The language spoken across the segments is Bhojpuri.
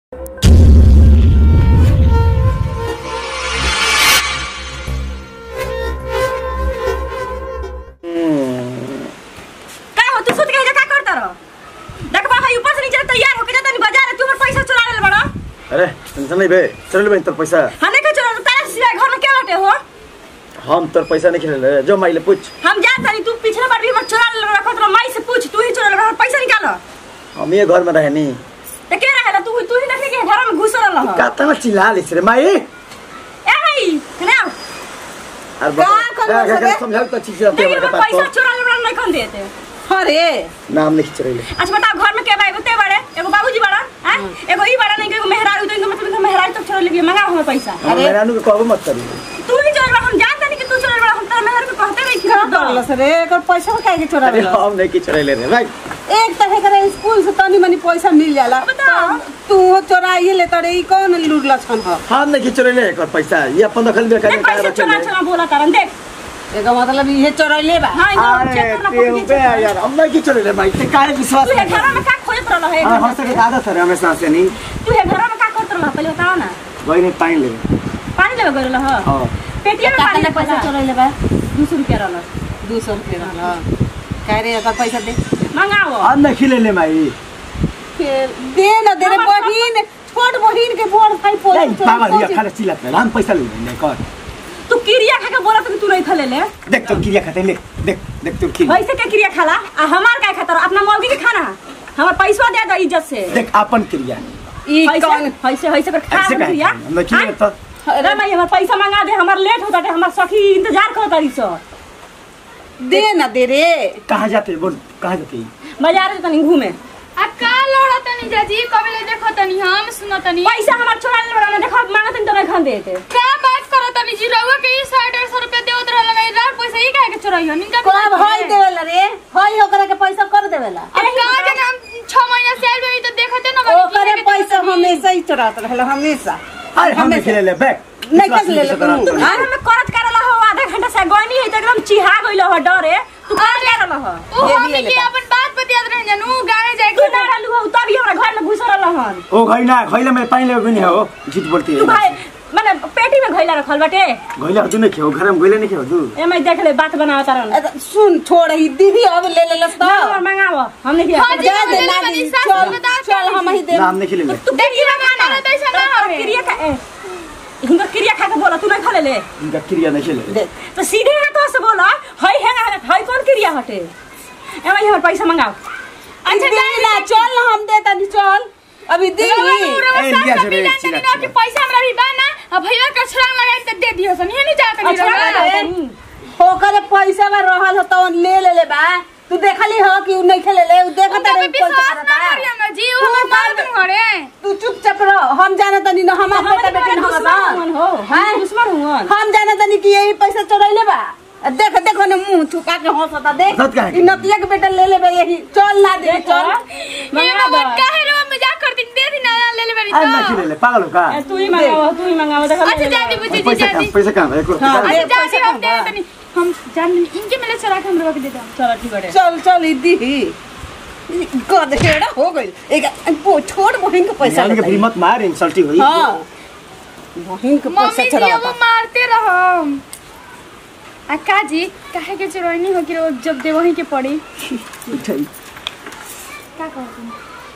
का हो तू सुत के का करता रहो देख बा ऊपर से नीचे तैयार होके जाता नहीं बाजार तू हमर पैसा चुरा ले बड़ा अरे टेंशन नहीं बे चल बे तोर पैसा हने के चुरा तारा सिवा घर में क्या लटे हो हम तोर पैसा नहीं खेले जो माइले पूछ हम जान तारी तू पिछले बार भी हमर चुरा ले रखो तो माई से पूछ तू ही चुरा ले पैसा निकाल हम ये घर में रहे नहीं ते के रहे तू तू ही देखे के घर में घुस रहा ह काता ना चिल्ला लिस रे माई ए भाई ना अरे का करबो सबे? समझाओ तो चीज आते लेकिन हमारे हमर पास पैसा तो चुरा ले बड़ा नहीं खन देते अरे नाम नहीं खिच रही अच्छा बताओ घर में के बा एगो ते बड़े एगो बाबूजी बड़ा हैं एगो ई बड़ा नहीं एगो मेहरारू तो इनका मतलब इनका मेहरारू तो चुरा ले गया मंगा हमर पैसा हम अरे। मेरा नु कहबो मत करी तू ही चोर बड़ा हम जानते नहीं कि तू चोर बड़ा हम तेरा मेहर को कहते नहीं कि का तू दो। करलस रे एकर पैसा काहे के चोरा अरे लेलस? हम नहीं खिच रही रे भाई एक तरह करे स्कूल से तनी मनी पैसा मिल जाला बताओ। तू चोराइए ले तड़े ई कौन लुरला छन ह हम नहीं खिच रही एक पैसा ये अपन दखल में देख करने पैसे चुरा चुरा बोला तारन देख एकर मतलब इहे चोराइले बा हाँ इनको अरे चेक करना ते पड़ेगा बे यार हम नहीं खिच रही भाई ते काहे विश्वास तू ये नहीं घर में का खोजत रहला है हां हम से आदत है हमेशा से नहीं तू ये घर में का करत रहला पहले बताओ ना वही नहीं पानी ले पानी लेवे गइल रहा हां पेटिया में पानी कितना ले पैसा पैसा चोराइले बा 200 रुपया रहला दू सौ रुपये रहल कह रे एकर पैसा दे मंगाओ हम नहीं खिले ले माई फिर दे न दे रे हमर बहिन छोट बहिन के बोर भाई नहीं पैसा पागल ये खाना चिल्ला पे हम पैसा ले ले कर तू किरिया खा के बोला तो तू नहीं खा ले ले देख तो क्रिया खाते ले देख देख तो क्रिया वैसे के किरिया खाला आ हमार का खाता अपना मौगी के खाना हमार पैसा दे दो इज्जत से देख अपन क्रिया ई कौन ऐसे ऐसे ऐसे कर खा ऐसे हम कहे किरिया हम नहीं खिले तो अरे मैं हमार पैसा मंगा दे हमार लेट होता है हमार सखी इंतजार करत रही सो दे न दे रे कहाँ जाते बोल कहाँ जाते बाजार से तनी घूमे आ का लड़ा तनी जाजी कबले देखो तनी हम सुनो तनी पैसा हमार चुरा ले बड़ा देखो मांगत तो नहीं खान देते का बात करो तनी जी रहुआ के ई सौ डेढ़ सौ रुपया देवत रहल नहीं रात पैसा ई काहे के चोराई हो निका कब हई देवेला रे हई ओकरा के पैसा कर देवेला अब का जन हम 6 महीना से आइल बनी तो देखते न बनी ओकरे पैसा हमेशा ही चोरात रहल हमेशा अरे हम नहीं खिले ले बैक नहीं खा ले ले तू घर में करत करला हो आधा घंटा से गनी है तो एकदम चिहा गइल हो डरे तू का करला हो ओ ये हम भी ले के ले अपन बात बतियात रह जानू गावे जाए तू ना रहलू हो तभी हमरा घर में घुस रहल हन ओ घैला घैला में पानी ले नहीं हो झूठ बोलती तू है भाई माने पेटी में घइला रखल बाटे घैला तू नहीं खेओ घर में घैला नहीं खेओ तू ए मैं देख ले बात बनावा तारन अरे सुन छोड़ ही दीदी अब ले ले लस तो और मंगाओ हम नहीं हाँ दिया जी, जा दे ले ना ले दी बनी, सास चल बताओ चल हम ही दे नाम नहीं खिले ले तू देखिए क्रिया ना, खाना ना, तो ऐसा ना तो हवे। क्रिया खा ए हिंगा क्रिया खा के बोला तू नहीं खा ले ले इनका क्रिया नहीं खिले दे तो सीधे हाथों से बोला हई है ना हई कौन क्रिया हटे ए भाई हमर पैसा मंगाओ अच्छा दे ना चल ना हम दे तनी चल अभी दी ए, लिया से रे, तनी चिल्ला, ना कि चिल्ला। पैसा हमरा भी बा ना अब भैया का छलांग लगाई त दे दियो सन हे नहीं जा तनी अच्छा रहुआ। रे ओकरे पैसा में रहल हो तो ले ले ले बा तू देखली हो कि उ नहीं खेले ले उ देखत उनका रे पे विश्वास ना करियो ना जी वो हमर बात न करे तू चुपचाप रह हम जाने तनी न हमार बेटा बेटी न दुश्मन हो हैं? हम दुश्मन हुवन हम जाने तनी कि यही पैसा चोरैले बा आ देख देखो ने मुंह छुपा के हंसता देख हंसत काहे? इ नतिया के बेटा ले लेबे यही चल ना दे देख चल ये मंगा बाबा दो काहे रो मजाक करती दे दी ना ले ले बनी अरे नहीं तो खिले ले पागल हो का ए, तू ही मंगाओ तू ही मंगाओ देखो अच्छा जादी बुझी जी पैसा जादी कहाँ पैसा कहाँ है एक हाँ, रुपया दे। अच्छा जादी पैसा हम दे कहाँ बा? तनी हम जान इनके मिले चला के हम रख दे दो चलो ठीक है चल चल ई दी गधेड़ा हो गई एक वो छोट बहन के पैसा यानी कि लेता फिर मत मार इंसल्टी हुई हां बहन के पैसा मम्मी जी चढ़ाता अब मारते रहो आ का जी काहे के चोरनी हो कि वो जब दे वहीं के पड़ी उठाई। का कहती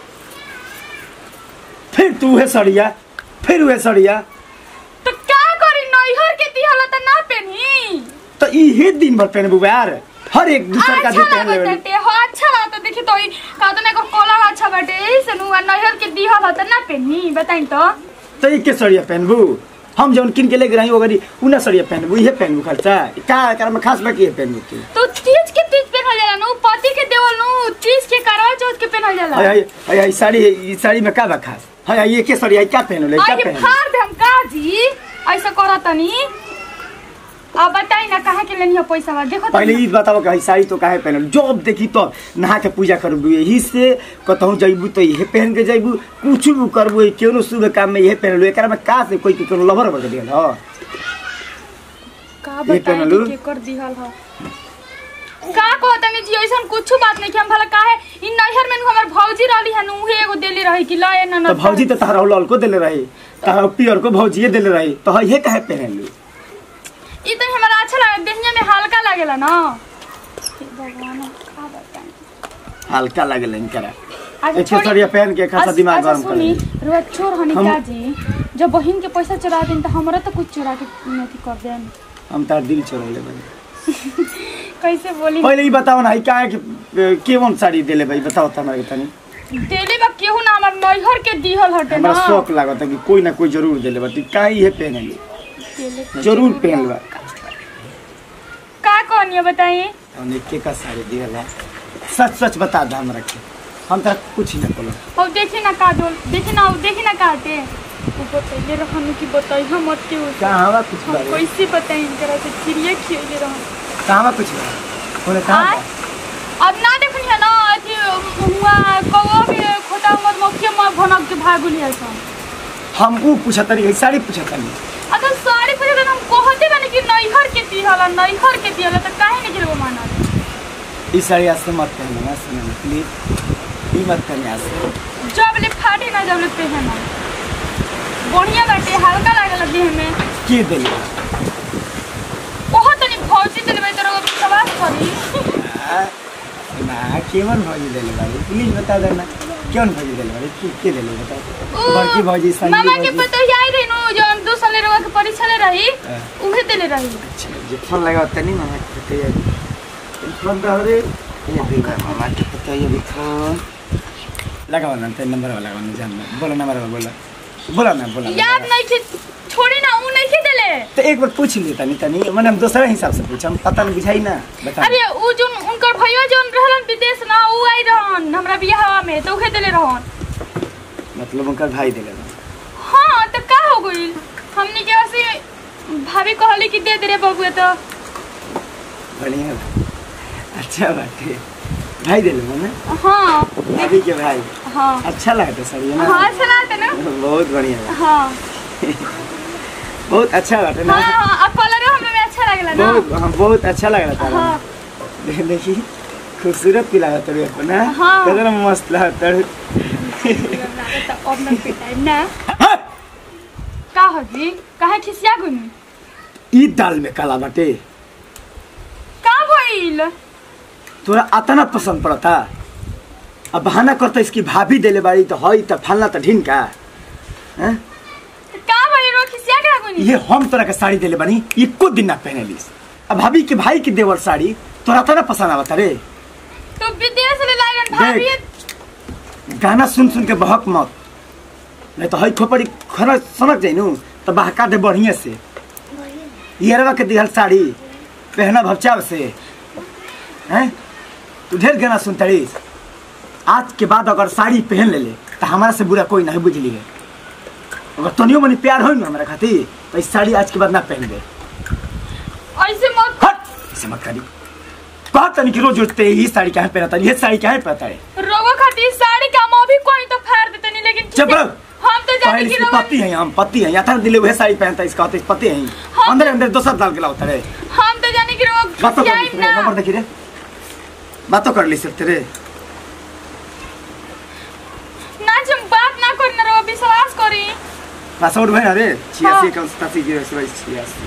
फिर तू है सड़िया फिर वह सड़िया तो का करी नैहर के दिहला त ना पेनी तो इहे दिन भर पहनबू यार हर एक दूसर का अच्छा दिन पहन लागत लेवे बाटे हो अच्छा लागत देखी तो का तो ना को कलर अच्छा बाटे एही से नु आ नैहर के दिहला त ना पेनी बताई तो तो एक के सड़िया पहनबू हम जौन किन के लेके रही ओगरी उना सड़िया पहनबू इहे पहनबू खर्चा का कर में खास बाकी है पहनबू के तो तीज के तीज पहनल जाला नु पति के देवल नु तीज के करवा चौथ के पहनल जाला हाय हाय हाय हाय साड़ी ई साड़ी में का बा खास हाय हाय ये के सड़िया क्या पहनो ले क्या आई पहनो फाड़ दे हम का जी ऐसा करतनी अब बताई ना कहाँ के लेनी हो पैसा बा देखो पहले ई बताओ कि साड़ी तो काहे पहनल जब देखी तो नहा के पूजा करबू यही से कतहु जइबू तो इहे पहन के जइबू कुछ भी करबू केनो शुभ काम में इहे पहनलू एकरा में का से कोई के कोनो लवर बन दियल ह का ये बताई पहनलू? कि केकर दिहल हो का कहतनी जी ऐसन कुछ बात नहीं कि हम भला काहे इ नैहर में नु हमर भौजी रहली हन उहे एगो देले रही कि ल ए तो ननद भौजी तो तहरा लाल को देले रही तहरा पियर को भौजिए देले रही तो ये काहे पहनलू इ तो हमरा अच्छा लगे देखने में हल्का लागेला ना हे भगवान का बताएं हल्का लगल इनकरा अच्छा, एक छोड़ी- सरिया पहन के खासा अच्छा, दिमाग अच्छा, गरम कर सुनी रुआ चोर हनी हम- का जी जब बहिन के पैसा चुरा देन तो हमरा तो कुछ चुरा के अथी कर देन हम तार दिल चोरले बनी कैसे बोली पहले ही बताओ ना ई काहे के केवन साड़ी देले भाई बताओ त हमरा के तनी देले बा केहू ना हमर नैहर के दिहल हटे ना हमरा शौक लागत है कि कोई ना कोई जरूर देले बा तू काहे ये पहनली देले के- जरूर पहन बा का कहनी बताइए हमने के का साड़ी दिहला सच सच बता दे हमरा के हम तक कुछ नहीं बोलो और देखी ना का डोल देखी ना देखी ना काटे वो बतैले रहनु कि बताई हम मत के उसे। कहां कुछ हम बारे कैसे बताई इनकरा से चिड़िया खियले रहन कहां कुछ बारे बोले आय कहां अब ना देखनी है ना अथी हुआ कौवा के खोटा मत मक्खिया में भनक के भागुली है सन हम ऊ पूछत रही साड़ी पूछत रही अगर साड़ी पूछे तो हम कहते बानी कि नैहर के दिहला नैहर के दिहला तो काहे नहीं गिरबो माना ई साड़ी आज से मत पहनना सुनो प्लीज ई मत करनी आज से जब ले फाटे ना जब ले पहना बढ़िया बाटे हल्का लागल देह में के देले बहुत तनी भौजी देले भाई तोरा सवाल करी आ, ना केवन भौजी देले बाड़ी प्लीज बता देना कौन भौजी देले बाड़ी के के देले बताओ ओ, बड़की भौजी संगी मामा के भौजी पतो ही आई रही नु जौन दो साल रवा के परीक्षा ले रही हाँ। उहे देले रही अच्छा जे फोन लगा तनी मामा के पता है फोन तो रे ये देखा मामा के पता है ये फोन लगाओ ना ते नंबर वाला लगाओ ना जान ना बोलो नंबर वाला बोलो बोला ना बोला याद नहीं कि छोड़ी ना ऊ नहीं के देले तो एक बार पूछ ली तनी तनी मैंने हम दूसरा हिसाब से पूछा हम पता नहीं बुझाई ना बता अरे ऊ जोन उनकर भैया जोन रहलन विदेश ना ऊ आई रहन हमरा बियाह में तो उहे देले रहन मतलब उनका भाई देले बा। हाँ तो का हो गइल हमनी के ऐसे भाभी कहली कि दे दे रे बबुआ तो बढ़िया बा। अच्छा बात है भाई देले बा ना हाँ भाभी के भाई हाँ अच्छा लगता सर ये ना हाँ अच्छा लगता ना बहुत बढ़िया बा। हाँ बहुत अच्छा बात है ना हाँ हाँ अब कलर हमें में अच्छा लगला ना बहुत हाँ, बहुत अच्छा लग रहा था हाँ दे- देखी खूबसूरत भी लगा तड़े अपना हाँ। कितना मस्त लगा तड़े अब न पिटाइम ना का हो जी काहे खिसिया गुनी ई दाल में काला बाटे का भइल तोरा अतना पसंद पड़ता अब बहाना करता इसकी भाभी देले बाड़ी तो हई तो फलना तो ढीन का हैं? का भइल रो खिसिया का गुनी ये हम तोरा के साड़ी देले बानी एको दिन ना पहने लीस अब भाभी के भाई के देवर साड़ी तोरा अतना पसंद आवता रे तो विदेश ले लाइलन भाभी गाना सुन सुन के बहक मत नहीं तो हई खोपड़ी खर सनक जाइनु तो बहका दे बढ़िया से येरवा के दिहल साड़ी पहना भपचाव से हैं तू ढेर गाना सुनता रहीस आज के बाद अगर साड़ी पहन ले ले तो हमारा से बुरा कोई नहीं बुझली है अगर तनियो मनी प्यार हो ना हमारा खातिर तो इस साड़ी आज के बाद ना पहन दे ऐसे मत हट ऐसे मत करी कहा तनी कि रोज उठते ही साड़ी क्या पहनता है ये साड़ी क्या पहनता है रोगो खातिर साड़ी का हम अभी कोई तो फाड़ देते नहीं लेकिन चुप किसी- रहो। हम तो जाने पहले की इसके रोगो पति हैं हम पति हैं याथर दिले वह साड़ी पहनता है इसका होता है पति हैं हाँ। अंदर अंदर दोसर डाल के लाओ रे हम तो जाने की रोग बातों कर ली खिसियाइम ना नंबर देखी रे बातों कर ली सकते रे ना जब बात ना करी ना रोग विश्वास करी पासवर्ड भाई अरे छियासी हाँ। इक्यावन सतासी जीरो एक सौ बाईस छियासी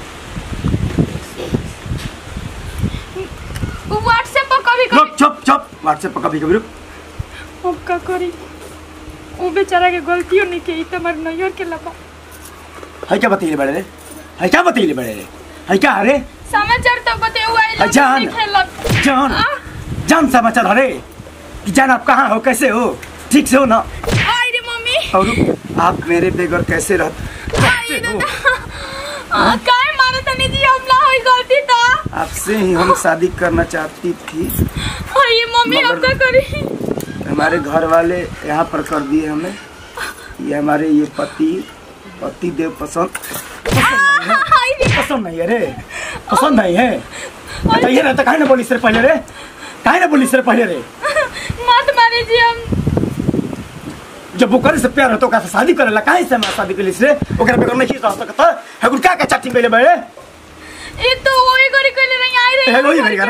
व्हाट्सएप पर कभी रुक कभी चुप चुप व्हाट्सएप पर कभी कभी रुक हम का करी वो बेचारा के गलतियों नहीं की तो मर नैयर के लबा है क्या बताइए बड़े रे है क्या बताइए बड़े रे है क्या अरे समाचार तो बते हुआ है जान खेलक जान आ? जान समाचार अरे कि जान आप कहाँ हो कैसे हो ठीक से हो ना आई रे मम्मी और रुक, आप मेरे बगैर कैसे रहते आई रे आ, काय मारे तनी जी हमला होई गलती तो आपसे ही हम शादी करना चाहती थी आई मम्मी अब मगर- का करी हमारे घर वाले यहाँ पर कर दिए हमें ये हमारे ये पति पति देव पसंद आई रे पसंद नहीं है रे पसंद नहीं है बताइए ना तो काहे ना बोली सर पहले रे काहे ना बोली सर पहले रे मत मारे जी हम जब वो करे से प्यार होतो का शादी करेला काहे से हमारा शादी करिस रे ओकरा बेगर नहीं रह सकता है गुड़ का का चाटी पहले बड़े ये तो वही करी कइले नहीं आई रे हेलो ये भैया रे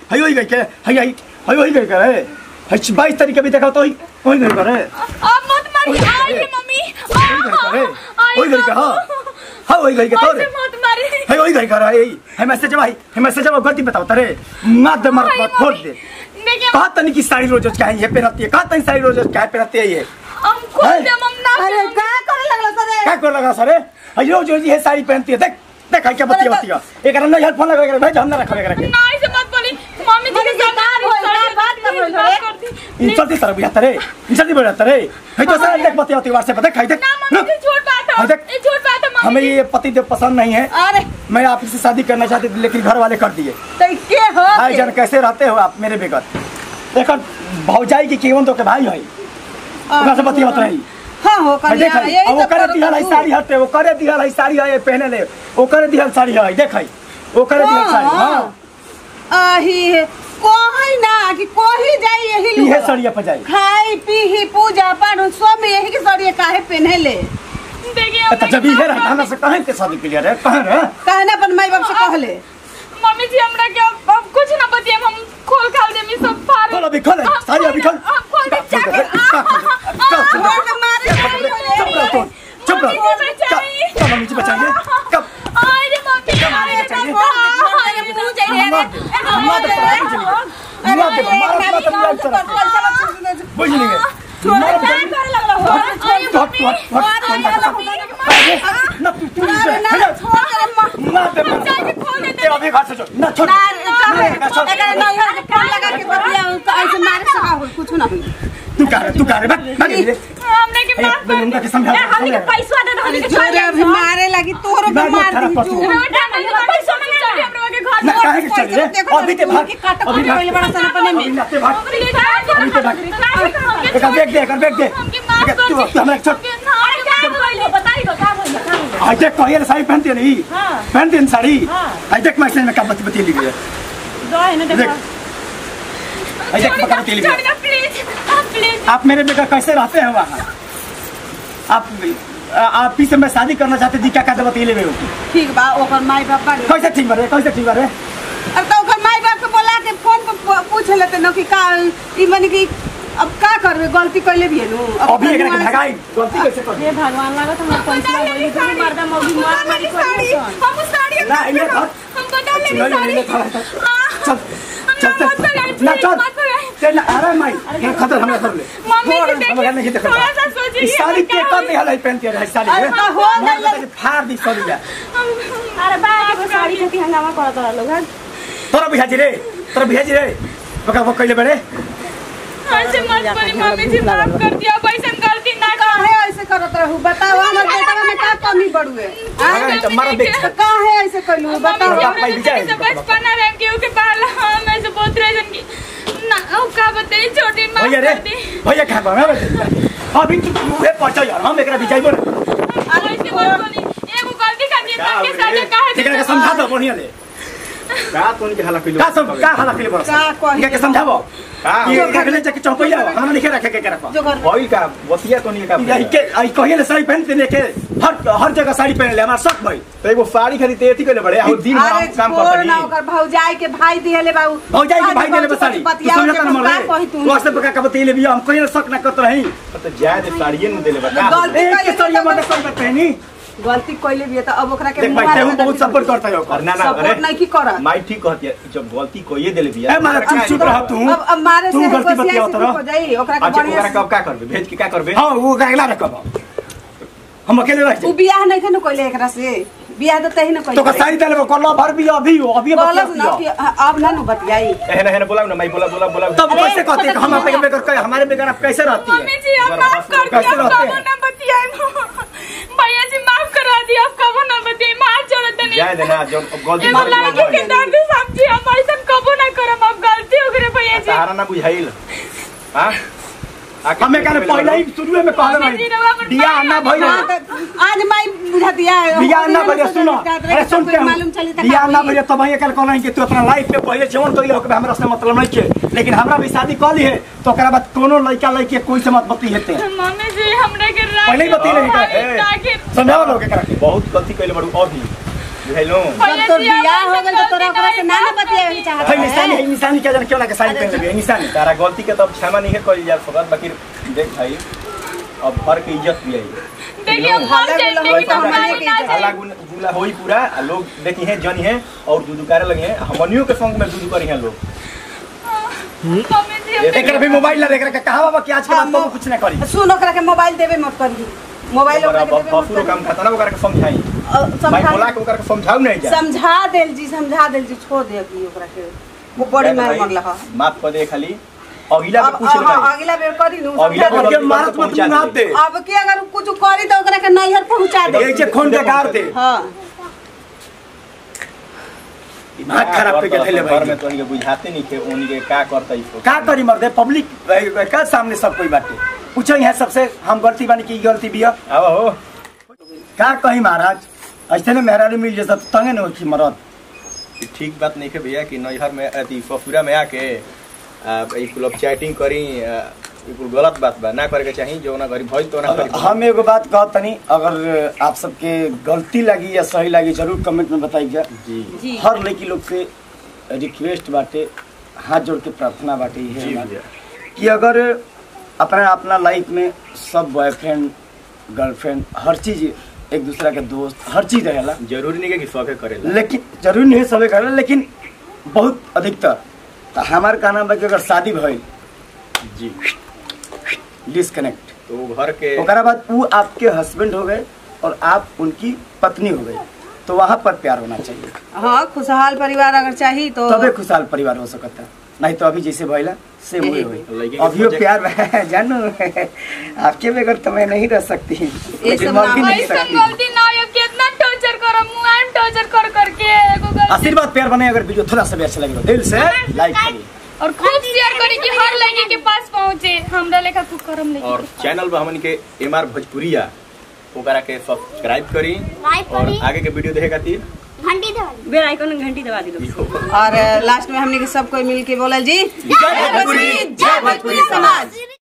हई होई गई के हई हई हई होई गई के रे हई 22 तारीख के भी देखा तो होई होई गई के रे अब मत मारी आई रे मम्मी होई गई के रे होई गई के हां हां होई गई के ऐसे तोरे मत मारी हई होई गई के रे हई हई मैसेज भाई हई मैसेज अब गलती बताओ तरे मार दे मार आई, फोड़ मम्मी। दे देखिए कहा तनी की साड़ी रोज रोज काहे ये पहनती है कहा तनी साड़ी रोज रोज काहे पहनती है ये हम खोल है? दे मम ना अरे का करे लगलो सरे क्या कर लगा सर हई रोज रोज ये साड़ी पहनती है देख देख हई क्या बत्ती बत्ती का एक रन नहीं फोन लगा के भाई हम ना रखा के ना ऐसे मत बोली मम्मी जी मम्मी के जी, का होई? का बात कर रही हो, रे? करती इंसल्ट तरह बुझा तरे इंसल्ट बुझा तरे हई तो सारा देख बत्ती बत्ती व्हाट्सएप देख हई देख ना मम्मी जी झूठ बात हाँ, है देख। ये झूठ बात है हमें मम्मी जी ये पति देव पसंद नहीं है अरे मैं आपसे शादी करना चाहती थी लेकिन घर वाले कर दिए तो के हो भाई जान कैसे रहते हो आप मेरे बेगत देखो भौजाई की केवन तो के भाई है ओकरा से बतिया रही हां हो भाई कर देख अब वो करे दिहल है साड़ी हटे वो करे दिहल है साड़ी है ये पहने ले वो करे दिहल साड़ी है देख हई वो करे दिहल साड़ी हां आही कोही ना कि कोही जाई यही इहे लोग सड़िया पर जाई खाई पीही पूजा पाठ सब में यही के सड़िए काहे पहने ले देखिए तो जब इहे रहा हमरा से कहें के शादी के लिए रे कहें रे काहे ना अपन माई बाप से कहले मम्मी जी हमरा के अब अब कुछ ना बतिए हम खोल खाल दे मी सब फाड़ खोल अभी खोल आप साड़ी अभी खोल आप खोल दे चुप जाके छोड़ के मारे चुप रहो तुम चुप रहो मम्मी जी बचाइए। कब कब मम्मी जी बचाइए कब आई रे मम्मी आई रे चाहिए? बाबा आई रे मुंह जाइए मार दे मार दे मार दे मार दे मार दे मार दे बुझ नहीं गए मार दे करे लगलो हो आई रे हट हट हट ना तू तू अरे ना छोड़ करे मां ना दे जाके खोल दे ये अभी घर से छोड़ ना छोड़ ना एकरे नैहर के फोन लगा के बतिया ऐसे मारे सका हो कुछ ना होई तू कह रहे तू कह रहे भाग भाग ये हमने के माफ कर उनका के समझा ए, हमनी के पैसा दे दो हमनी के छोड़ जोरे अभी मारे लगी तोरो के दिमाग में मार खराब दी पशु। जो बेटा नहीं पैसा नहीं चाहिए हमरा के घर ना काहे के चल रे अभी ते भाग काट अभी काट पहले बड़ा सन अपने में अभी ना ते भाग अभी ते भाग एक बैग दे एक बैग दे हमके माफ कर तू तू हमारे छोड़ अरे क्या बोल बताई दो क्या बोल क्या बोल आज देख कोई साड़ी पहनती है नहीं हाँ। पहनती है साड़ी हाँ। आज देख मैसेज में क्या बत्ती बत्ती लिखी है दो है ना देख देखो आज देख बत्ती बत्ती लिखी है छोड़ प्लीज आप प्लीज आप मेरे बेटा कैसे रहते हैं वहाँ आप आप ही से मैं शादी करना चाहते थी क्या कहते बती ले हो ठीक बा ओकर माई बाप बा कैसे ठीक बरे कैसे ठीक बरे अब तो ओकर माई बाप के बोला के फोन पर पू- पूछ लेते न कि का ई माने कि अब का करबे गलती कैले भी है नु अब अभी एक भगवान से- भगाई गलती कैसे कर हे भगवान लागत हम पैसा बोली तू मर्दा मौगी मार मारी साड़ी हम साड़ी ना ये धर हम बता ले मेरी ले ले साड़ी धर चल चल मत लगाई, चल ना please, चल मत लगाई। चल अरे माई ये खतर हमरा कर ले मम्मी जी छोड़, देखिए, हम नहीं देखा थोड़ा सा सोचिए, इस साड़ी क्या के कब नहीं हलाई पहनती है साड़ी अरे तो हो गइल। फाड़ दी साड़ी जा अरे बा के साड़ी के हंगामा करत रह लोग हैं। तोरा बिहाजी रे तोरा बिहाजी रे बका वो कइले बड़े ऐसे मत बोली मम्मी जी माफ कर दिया पैसा गलती ना कर काहे ऐसे करत रहू बताओ हमर बेटा में का कमी बड़ुए अरे तो मारा देख तो काहे ऐसे कइलू बताओ बाप मम्मी भाई जी विजय, से बचपन में केहू के बाल हम ऐसे बहुत रहन की ना ओ का बताई छोटी माफ भैया रे कर दी भैया खा बा अभी तू मुहे पहुंचा यार हम एकरा बिचाई बोल अरे ऐसे मत बोली एगो गलती कर दी सबके साथ काहे ठीक है समझा दो बढ़िया ले का तोन के हला कइलो का सब का हाला के बोल का कही? के समझाबो का ये रखले जाके चौपैया हमरा नहीं रखे के रखो जो घर भइल का बतिया तोनी का यही के आई कहिए ले साड़ी पहन के लेके हर हर जगह साड़ी पहन ले हमारा शक भाई तो एगो साड़ी खरीदते एथी कइले बड़े आ दिन अरे रात काम छोड़ करतनी ना ओकर भौजाई के भाई दिहले बाबू भौजाई के भाई देले बसाड़ी तू बतियाओ समझ के कर का मर कही तू तू ऐसे बका का बतेले भी हम कहिए शक ना करत रही तो जाय दे साड़िए न देले बता गलती एक के साड़ी मत कर पहनी गलती कइले भी है तो अब ओकरा के देख भाई मुँह तेहू मारे बहुत सपोर्ट करता है और ना ना सपोर्ट नहीं की करत माई ठीक कहती है जब गलती कोई देले बिया ए मारा चुप चुप रह तू अब अब मारे तू से गलती गोसिया बतियाओ से तरह। ठीक हो जाई ओकरा के अच्छा बढ़िया ओकरा से- कब का करबे भेज के का करबे हां वो गैला रखब हम अकेले रह उ जाए बियाह नहीं खनु कइले एकरा से बियाह तो तही न कइले तो का साड़ी देले कोल्ला भर भी अभी हो अभी बतिया बोलस ना कि अब ना नु बतियाई एहन एहन बोलाओ ना माई बोला बोला बोला तब कैसे कहते हैं कि हम अपने बेगर कहे हमारे बेगर आप कैसे रहती मम्मी है जी आप माफ कर कैसे दिया रहते कबो हैं? ना बतियाए भैया जी माफ करा दिया आप कबो ना बतियाए मार जोड़ते नहीं जाय दे ना जब गलती एगो कर लड़की के दर्द समझी हम ऐसा कबो ना करम अब गलती हो गई भैया जी सहारा ना बुझाइल हां हमें कहने पहले ही शुरू में कहले मम्मी जी, रवा नहीं अपन बियाह भाई ना ना भइल हाँ, तो आज माई बुझा दिया बियाह ना भइल सुनो अरे सुन के मालूम चली त बियाह ना भइल तब ये कल कहना कि तू अपना लाइफ में पहले जीवन तो ये हो कि हमरा से मतलब नहीं के लेकिन हमरा भी शादी कर ली है तो ओकरा बाद कोनो लड़का लड़की कोई से मत बती हेते मम्मी जी हमरे के रात पहले ही बती रही का आखिर समझाओ लोग एकरा के बहुत गलती कइले बड़ू अभी बुझाइलो जब तोर बियाह हो गइल तो तोरा ओकरा से ना ना बतियावे के चाहत है निशानी है निशानी क्या जाने क्यों ना के साड़ी पहन लेबे है निशानी तारा गलती के तब क्षमा नहीं करी जा सकत बाकी देख भाई अब घर के इज्जत भी आई देखिए हम हाला जाए गुला देखिए होई तो तो हमारे हमने ना के जाए हाला गुन- गुला होई पूरा आ लोग देखी हैं जनी हैं और दूध करे लगे हैं हमनियों के संग में दूध करी हैं लोग मम्मी जी हम एक भी मोबाइल ला देख रहा कहां बाबा कि आज के बाद बाबू कुछ ना करी सुन ओकरा के मोबाइल देबे मत करी मोबाइल ओकरा के देबे मत बफुरो काम करी खाता ना ओकरा के समझाई अ, भाई बोला समझा के ओकरा के समझाऊ नहीं जा समझा देल जी समझा देल जी छोड़ दे अभी ओकरा के वो बड़ी मार मरला ह माफ कर दे खाली अगला अब में पूछ अब- ले अगला बेर करी नु अगला समझा बेर दे। अब के मारत मत मुंह दे अब की अगर कुछ करी तो ओकरा के नैहर पहुंचा दे एक जे खून के गार दे हां दिमाग खराब करके धैले घर में भाई तो इनके बुझाते नहीं के उनके का करता इसको का करी मर्दे पब्लिक का सामने सब कोई बाटे पूछो यहाँ सबसे हम गलती बानी की गलती बिया अब हो का कही महाराज ऐसे ने मेहरारू मिल जैसा तो तंगे न होखी मरद ई ठीक बात नहीं है भैया कि नैहर में अथी ससुरा में आके आ, ई कुल अब चैटिंग करी आ, ई कुल गलत बात बा ना करे के चाही जो ना करी भइल तो ना करी हम एगो बात कहत तनी अगर आप सबके गलती लगी या सही लगी जरूर कमेंट में बताइएगा जी जी हर लड़की लोग से रिक्वेस्ट बाटे हाथ जोड़ के प्रार्थना बाटे जी ये भैया कि अगर अपना अपना लाइफ में सब बॉयफ्रेंड गर्लफ्रेंड हर चीज एक दूसरा के दोस्त हर चीज रहेला जरूरी नहीं है कि सबके करेला लेकिन जरूरी नहीं है सबे करेला लेकिन बहुत अधिकतर तो हमार कहना बा कि अगर शादी भइल जी डिस्कनेक्ट तो वो घर के ओकरा बाद वो आपके हस्बैंड हो गए और आप उनकी पत्नी हो गई तो वहाँ पर प्यार होना चाहिए हाँ खुशहाल परिवार अगर चाहिए तो तबे खुशहाल परिवार हो सकता है नहीं तो अभी जैसे भइला से वही हुई लड़की के अभी वो सोचे- प्यार है, जानू आपके बगैर तो मैं नहीं रह सकती लेकिन सब मर भी ना- नहीं ऐसा सकती गलती ना हो कितना टॉर्चर करम मुआन टॉर्चर कर करके एगो गलती आशीर्वाद प्यार बने अगर वीडियो थोड़ा सा भी अच्छा लगे तो दिल से लाइक करिए और खूब शेयर करी कि हर लड़की के पास पहुंचे हमरा लेखा खूब करम लेके और चैनल पर हमन के एम आर भोजपुरिया ओकरा के सब्सक्राइब करी लाइक और करी आगे के वीडियो देखे खातिर घंटी दबाई बेल आइकन घंटी दबा दी लोग और लास्ट में हमने के सब कोई मिल के बोला जी जय भोजपुरी जय भोजपुरी समाज